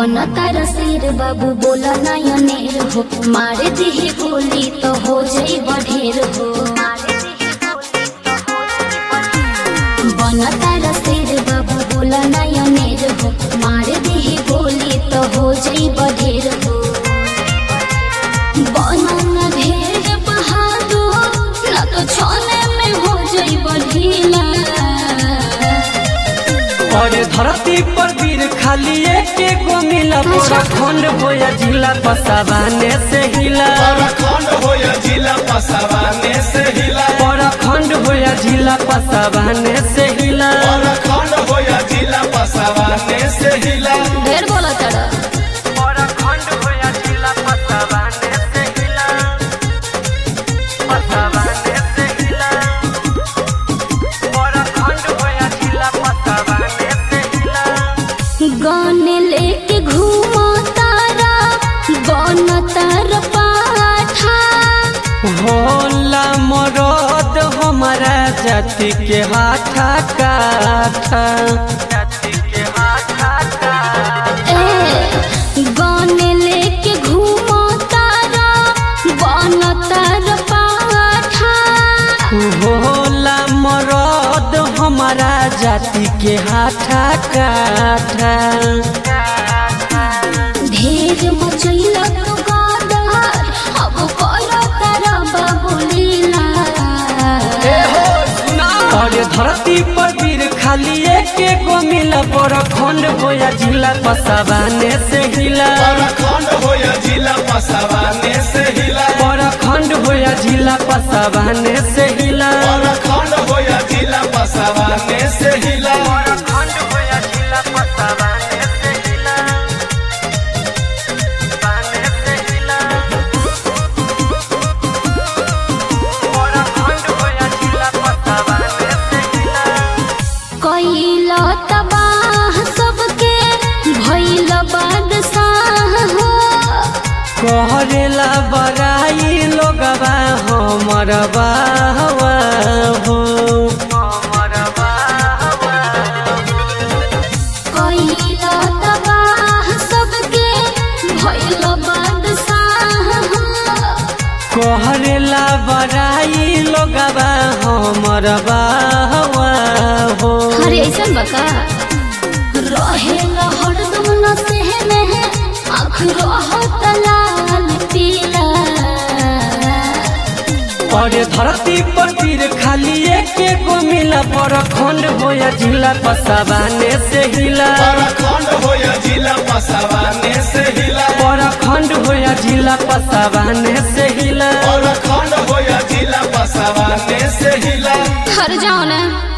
बन तारा शेर बाबू बोला नयनेर हो मारे दिही गोली तो हो जाई बढ़ेर हो बन तारा शेर बाबू बोला नयनेर हो मारे दिही गोली तो हो जाई बढ़ेर हो बनन ढेर बहादुर न तो छोने में हो जाई बढ़ीला और धरती पर वीर खाली एक गो मिला पूरा खंड होया जिला पसावाने से हिला खंड हो या जिला पसावाने से हिला पूरा खंड होया जिला पसावाने से हिला खंड हो या जिला पसावाने से हिला ढेर बोला चढ़ा पूरा खंड होया जिला पसावाने से हिला पसावाने से हिला पूरा खंड होया जिला पसावाने से हिला गन लेके घूमो तारा बन तार पाठा होला मरद हमारा जाति के हाथा काथा जाति के हाथा काथा ए गन लेके घूमो तारा बन तार पाठा होला मरद हमारा जाति के हाथा काथा ढेर मचैल तो गादार अब करो तारा बाबुलीला और धरती पर वीर खाली एक गो मिला बड़ खंड होया जिला पसावाने से हिला खंड हो या जिला पसावाने से हिला बड़ खंड होया जिला पसावाने से हिला खंड हो या जिला पसावाने से हिला खंड होया जिला पसावाने से हिला पाने से हिला बड़ खंड होया जिला पसावाने से हिला कैला तबाह सबके भैल बादशाह हो कहरेला बड़ाई लोगवा हमर बाहवा हो हमर बाहवा कैला तबाह सबके भैल बादशाह हो कहरेला बड़ाई लोगवा हमर बाहवा हो अरे ऐसा बका रहे हरदम न सहने आँख रहत लाल पीला और धरती पर तीर खाली एक गो मिला बड़ खंड होया जिला पसावाने से हिला खंड हो या जिला पसावाने से हिला बड़ खंड होया जिला पसावाने से हिला खंड हो या जिला पसावाने से हिला हर जाओ ना